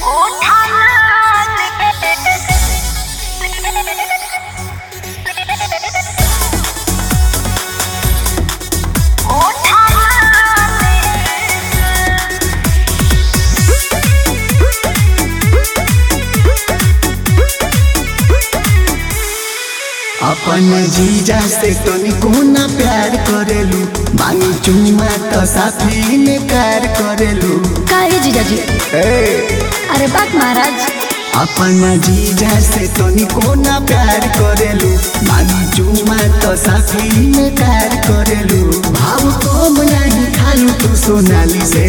अपन जीजा से तनिको ना प्यार करेलू मांगी चुम्मा तो साथी में कार करेलू काहे जीजाजी ए अरे बात महाराज अपन जीजा से तनिको ना प्यार करेलू मांगी चुम्मा तो साथी में कार करेलू भाव कम नहीं खालू तू सोनाली से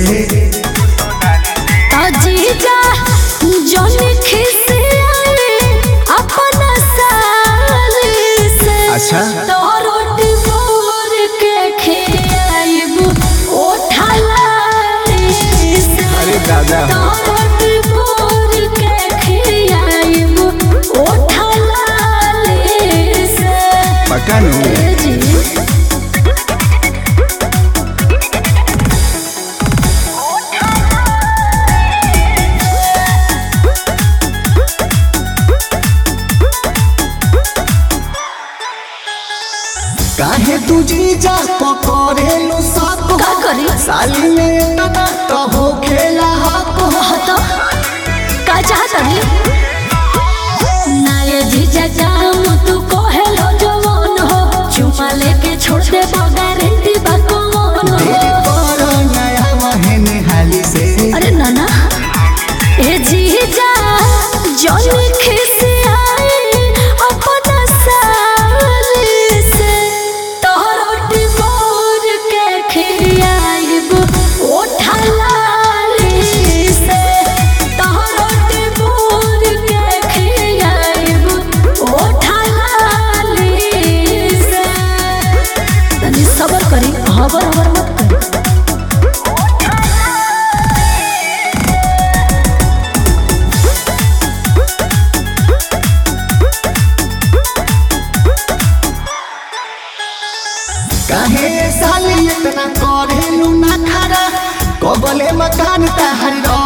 तो जीजा जोनी खिसे आए अपना साली से अच्छा। तो रोटी बोर के खियाइब ओठाला से अरे दादा। तो रोटी बोर के खियाइब ओठाला से पका नु ए जी काहे तू जीजा पकड़ेलू सब का करी? साली में तना तो हो खेला हक तो का चाहतनी ना ये जीजा काम तू कहेलो जवान हो चुमा लेके छोड़ दे गारंटी बा कौन हो तेरे पर नया महने हाली से अरे नाना ए जीजा जोनी खिसे आए अपना साली से तोहरोटी बोर के खियाइब ओठाला से तोहरोटी बोर के खियाइब ओठाला से तनी सबर करी हबर हबर मत करी काहे साली इतना करेलू ना खरा कबले मकान तहर